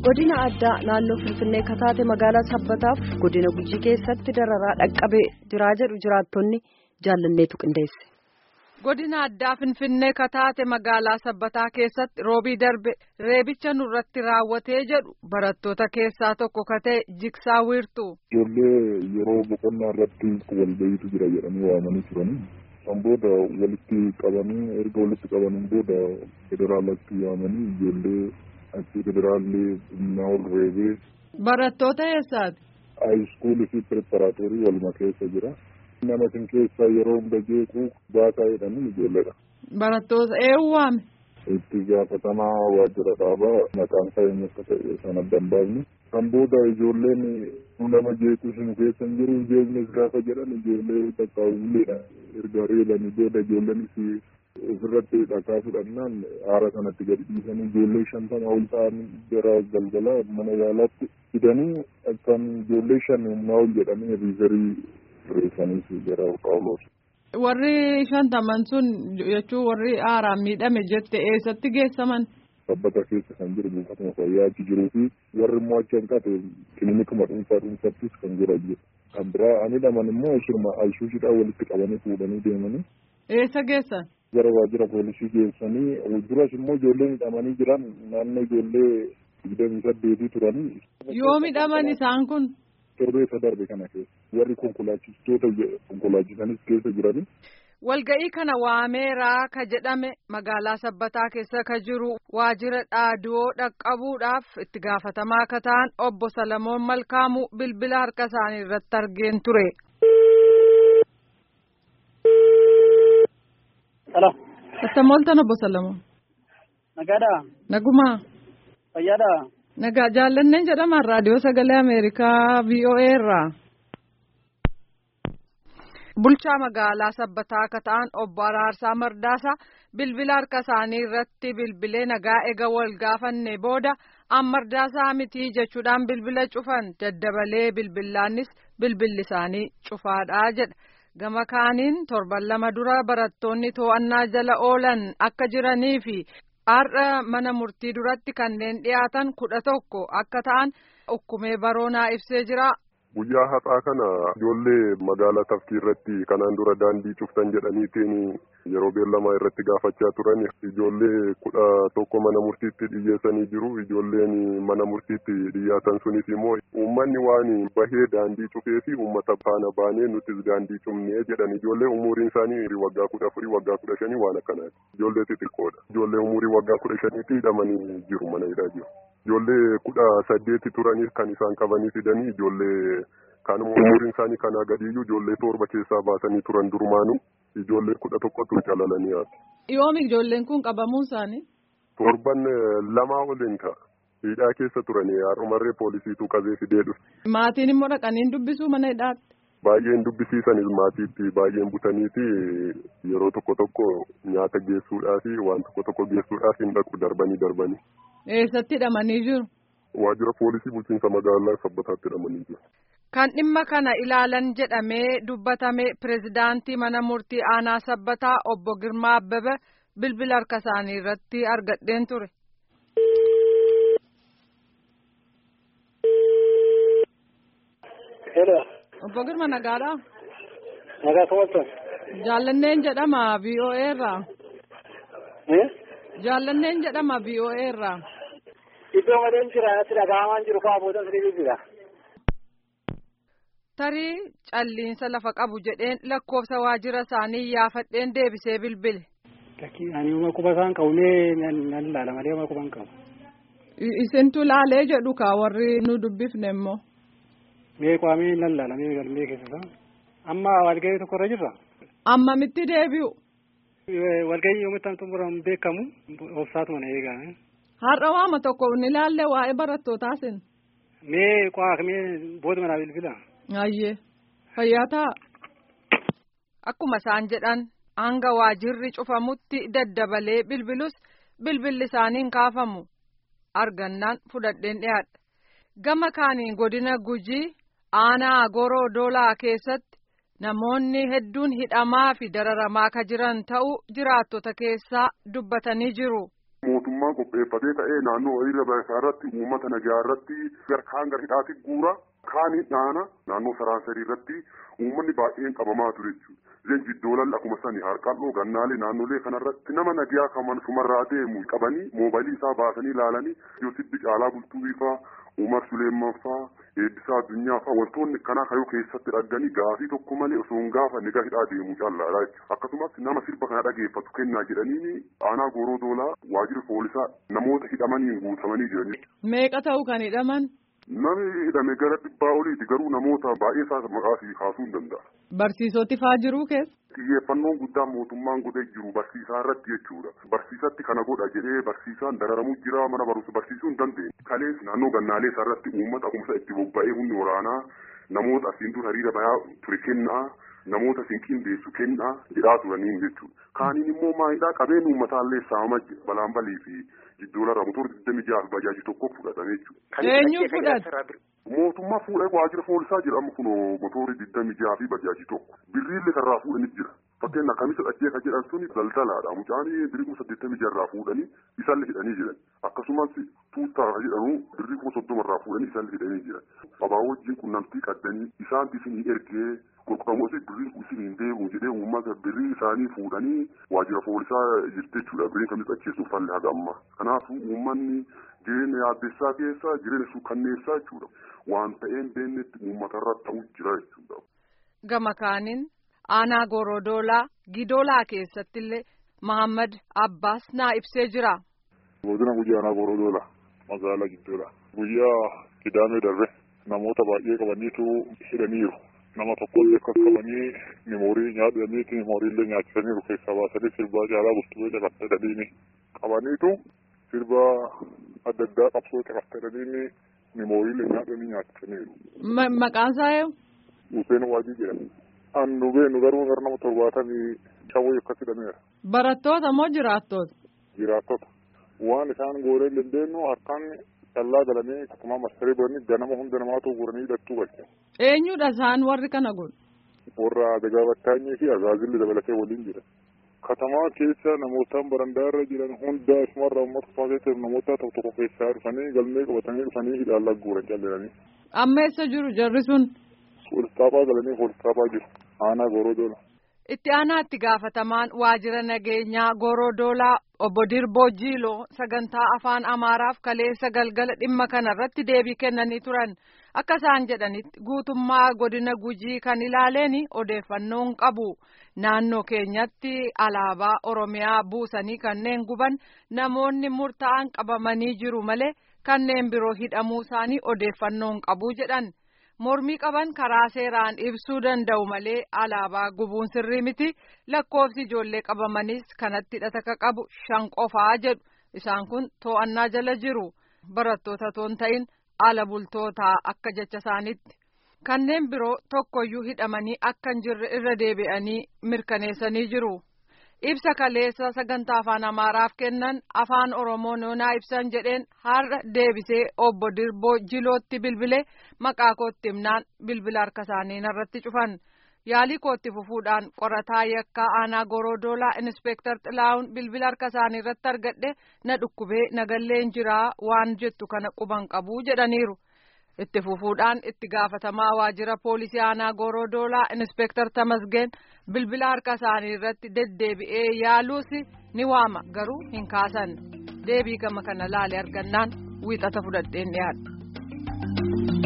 godina addaa naannoo finfinnee kataate magaalaa sabbataaf godina gujii keessatti dararaa dhaqqabee jiraa jedhu jiraattonni jaallanneetu qindeesse. godina addaa finfinnee kataate magaalaa sabbataa keessatti roobii darbe reebicha nurratti raawwatee jedhu barattoota keessaa tokko katee jigsaa wiirtuu. ijoollee yeroo boqonnaa irratti walgayiitu jira jedhanii waamanii turanii san booda walitti qabanii erga walitti qabaniin booda federaalatti yaamanii ijoollee achi federaallee humnaa ol reebee. barattoota eessaati. haayiskuulii fi pireparaatorii waluma keessa jira. nama isin keessaa yeroo hunda jeequu baasaa jedhanii ijoolleedha. barattoota eenyu waame. itti gaafatamaa waajjira dhaabaa maqaan isaa eenyu akka ta'e sana dambaafni. kan booda ijoolleen nama jeequu isin keessa hin jiru jeeqnis gaafa jedhan ijoollee takkaawulleedha. erga reebanii booda ijoolleenis ofirratti dhakaa fudhannaan aara sanatti gadi dhiisanii ijoollee shantama ol ta'an gara galgala mana yaalaatti fidanii kan ijoollee shan humnaa ol jedhanii riizarii warri shantaman sun jechuun warri aaraan miidhame jette eessatti geessaman. sabbata keessa kan jiru buufatuma fayyaa achi jiruu fi warri immoo achi hanqate kilinikuma dhuunfaa dhuunfattis kan jiran jiru. kan biraa ani dhaman immoo shirma ayisuushiidhaan walitti qabanii fuudhanii deemanii. eessa geessan. gara waajjira poolisii geessanii duras immoo ijoollee midhamanii jiran naannoo ijoollee digdamii saddeetii turanii. yoo midhaman isaan kun. torbee isa darbe kana keessa warri konkolaachistoota konkolaachisanis keessa jiranii. Walga'ii kana waameeraa ka jedhame magaalaa sabbataa keessa ka jiru waajjira dhaaduu dhaqqabuudhaaf itti gaafatamaa akka ta'an obbo Salamoon Malkaamuu bilbila harka isaanii irratti argeen ture. Halo. Attam ooltan obbo Salamoon. Nagaadhaa. Nagumaa. Fayyaadhaa. Nagaa jaallanneen jedhaman raadiyoo sagalee Ameerikaa VOA irraa. Bulchaa magaalaa sabbataa akka ta'an obbo Araarsaa Mardaasaa bilbila harka isaanii irratti bilbilee nagaa ega wal gaafanne booda an Mardaasaa mitii jechuudhaan bilbila cufan daddabalee bilbilaanis bilbilli isaanii cufaadhaa jedha. Gama kaaniin torban lama dura barattoonni to'annaa jala oolan akka jiranii fi har'a mana murtii duratti kanneen dhiyaatan kudha tokko akka ta'an ukkumee baroonaa ibsee jira. Guyyaa har'aa kana ijoollee magaalaa tafkii irratti kanaan dura daandii cuftan jedhaniitiin yeroo beellamaa irratti gaafachaa turan ijoollee kudha tokko mana murtiitti dhiyyeessanii jiru ijoolleen mana murtiitti dhiyaatan sunis immoo uummanni waan bahee daandii cufee fi uummata faana baanee nutis daandii cufnee jedhan ijoollee umuriin isaanii waggaa kudha afurii waggaa kudha shanii waan akkanaati ijoollee xixiqqoodha ijoollee umurii waggaa kudha shaniitti hidhamanii jiru mana hidhaa jiru. Ijoollee kudha saddeeti turanii kan isaan qabanii fidanii ijoollee kanuma umuriin isaanii kanaa gadiiyyuu ijoollee torba keessaa baasanii turan durumaanu ijoollee kudha tokkotu calalanii haati. Yoomi ijoolleen kun qabamuu isaanii? Torban lamaa oliin ta'a. Hidhaa keessa turanii har'umarree poolisiitu qabee fidee dhufe. Maatiin immoo dhaqanii dubbisuu mana hidhaatti? Baay'een dubbisiisanis maatiitti baay'een butaniiti yeroo tokko tokko nyaata geessuudhaa fi waan tokko tokko geessuudhaaf hin dhaqu darbanii darbanii. Eessatti hidhamanii jiru? Waajjira poolisii bulchiinsa magaalaa sabbataatti hidhamanii jiru. Kan dhimma kana ilaalan jedhamee dubbatame pirezidaantii mana murtii aanaa sabbataa obbo Girmaa Abbebe bilbila harka isaanii irratti argadheen ture. Obbo Girma nagaadhaa? Nagaa kamaltan. Jaallanneen jedhama VOA irraa. Jaallanneen jedhama VOA irraa. Iddoo malee jira natti dhaga'amaan jiru kaa booda sirrii jira. Tarii calliinsa lafa qabu jedheen lakkoofsa waajjira isaanii yaafadheen deebisee bilbile. Lakkii ani uma quba isaan qabnee nan ilaala malee uma quba hin qabu. Isintu laalee jedhu kaa warri nu dubbifne immoo. Mee qaamee nan ilaala mee galmee keessa isaa. Amma walgahii tokko irra jirra. Ammamitti deebi'u? Walgahii yoomitti xumuramu beekamu obsaatuma na eegame. Har'a waama tokko ni ilaalle waa'ee barattootaas. Mee qaaq mee booda manaa bilbila. Ayyee fayyaa ta'a. Akkuma isaan jedhan hanga waajirri cufamutti daddabalee bilbilus bilbilli isaanii hin kaafamu argannaan fudhadheen dhiyaadha. Gama kaaniin godina gujii aanaa goroo doolaa keessatti namoonni hedduun hidhamaa fi dararamaa ka jiran ta'uu jiraattota keessaa dubbatanii jiru. mootummaan qopheeffatee ta'ee naannoo hiriira baay'isaa irratti uummata nagaa irratti kaan gara hidhaatti guura kaanii dhaana naannoo saraansarii irratti uummanni baay'een qabamaa ture jechuudha. Leenji iddoolan akkuma sani harqalloo gannaalee naannolee kanarratti nama nagaa kaman sumarraa deemu qabanii moobaylii isaa baasanii ilaalanii Yoosibbi Caalaa Bultuu Ifaa Umar Suleeman faa eebbisaa addunyaa faa wantoonni kanaa kayoo keessatti dhagganii gaafii tokko malee osoo hin gaafanne gara hidhaa deemuu callaadha jechuudha. Akkasumas nama sirba kana dhageeffatu kennaa jedhanii aanaa gooroo doolaa waajjira poolisaa namoota hidhamaniin guutamanii jiranii. Meeqa ta'u kan hidhaman? Namni hidhame gara dhibbaa oliiti garuu namoota baay'ee isaa maqaa fi kaasuu hin danda'a. Barsiisoti faa jiruu keessa? Xiyyeeffannoon guddaan mootummaan godhee jiru barsiisaa irratti jechuudha. Barsiisatti kana godha jedhee barsiisaan dararamu jira mana barumsa barsiisuu hin dandeenye. Kalees naannoo gannaalee isaa irratti uummata akkuma itti bobba'ee humni waraanaa namoota asiin dura hariira bayaa ture kennaa namoota siin qindeessu kennaa jedhaa turaniin jechuudha. Kaaniin immoo maalidhaa qabeen uummataallee saama balaan balii fi jiddoolarraa motora digdami jaha bajaajii tokko fudhatame jechuudha. Eenyu fudhate? Mootummaa fuudhee waajjira poolisaa jedhamu kun motorri digdami jaha fi bajaajii tokko birriillee kanarraa fuudhanii jira. Fakkeenya kamisa dhachee kan jedhan suni daldalaadha. Mucaan birrii kuma saddeettamii jaharraa fuudhanii isaan hidhanii jiran. Akkasumas tuuttaa kan jedhamu birrii kuma soddomarraa fuudhanii isaan hidhanii jiran. Abaa wajjin qunnamtii qaddanii isaanti isinii ergee qulqulamuusi birrii isin hin deebi'u jedhee uummata birrii isaanii fuudhanii waajjira poolisaa jirti jechuudha. Birrii kamisa dhacheessuuf falli haga ammaa. Kanaafuu uummanni jireenya yaaddessaa keessa jireenya suukanneessaa jechuudha. Waan ta'een beennetti uummatarra ta'uu jira jechuudha. Gama kaaniin aanaa Gorodoolaa Gidoolaa keessatti illee Mahammad Abbaas naa ibsee jira. Godina guyyaa aanaa Gorodoolaa magaalaa Giddoodha. Guyyaa Kidaamee darbe namoota baay'ee qabaniitu hidhaniiru. Nama tokkollee akkas qabanii meemoorii nyaataniiti meemooriillee nyaachisaniiru keessaa baasanii sirbaa caalaa bultuu caqasadaniini qabaniitu sirba adda addaa qabsoo caqasadaniini meemooriillee nyaatanii nyaachisaniiru. Maqaan isaa eenyu? Hussein Waajii jedhama. An nu beenu garuu gara nama torbaatamii shawwee akkas hidhameera. Barattoota moo jiraattoota? Jiraattota. Waan isaan gooree dandeenyu harkaan callaa galanii akkuma masarii godhanii ganama hunda namaatu guuranii hidhattuu galche. Eenyudha isaan warri kana godhu? Warra Adagaa Battaanyii fi Azaazilli dabalatee waliin jira. Katamaa keessa namootaan barandaa irra jiran hunda isumarraa uummata kufaatee jiru namoota tokko tokko keessaa dhufanii galmee qabatanii dhufanii hidhaan lagguuran calleeranii. Amma eessa jiru jarri sun? Poolistaafaa galanii poolistaafaa jiru. Aanaa Gorodoola. Itti aanaa itti gaafatamaan waajjira nageenyaa Gorodoolaa obbo Dirboo Jiiloo sagantaa afaan Amaaraaf kaleessa galgala dhimma kana irratti deebii kennanii turan. Akka isaan jedhanitti guutummaa godina Gujii kan ilaaleen odeeffannoon qabu. Naannoo keenyatti alaabaa Oromiyaa buusanii kanneen guban namoonni murtaa'an qabamanii jiru malee kanneen biroo hidhamuu isaanii odeeffannoon qabu jedhan. mormii qaban karaa seeraan ibsuu danda'u malee alaabaa gubuun sirrii miti lakkoofsi ijoollee qabamanis kanatti hidhata qabu shan qofaa jedhu isaan kun to'annaa jala jiru barattoota toon ta'in ala bultootaa akka jecha isaaniitti kanneen biroo tokkoyyuu hidhamanii akka hin jirre irra deebi'anii mirkaneessanii jiru. ibsa kaleessa sagantaa afaan amaaraaf kennan afaan oromoo noonaa ibsan jedheen har'a deebisee obbo dirboo jilootti bilbilee maqaa kootti himnaan bilbila harka isaanii irratti cufan yaalii kootti fufuudhaan qorataa yakkaa aanaa gorodoolaa inspeektar xilaa'uun bilbila harka isaanii irratti argadhe na dhukkubee nagalleen jiraa waan jettu kana quban qabuu jedhaniiru. itti fufuudhaan itti gaafatamaa waajjira poolisii aanaa gorodoolaa inspeektar tamasgeen bilbila harka isaanii irratti deddeebi'ee yaaluus ni waama garuu hin kaasan deebii gama kana laale argannaan wiixata fudhadheen dhiyaadha.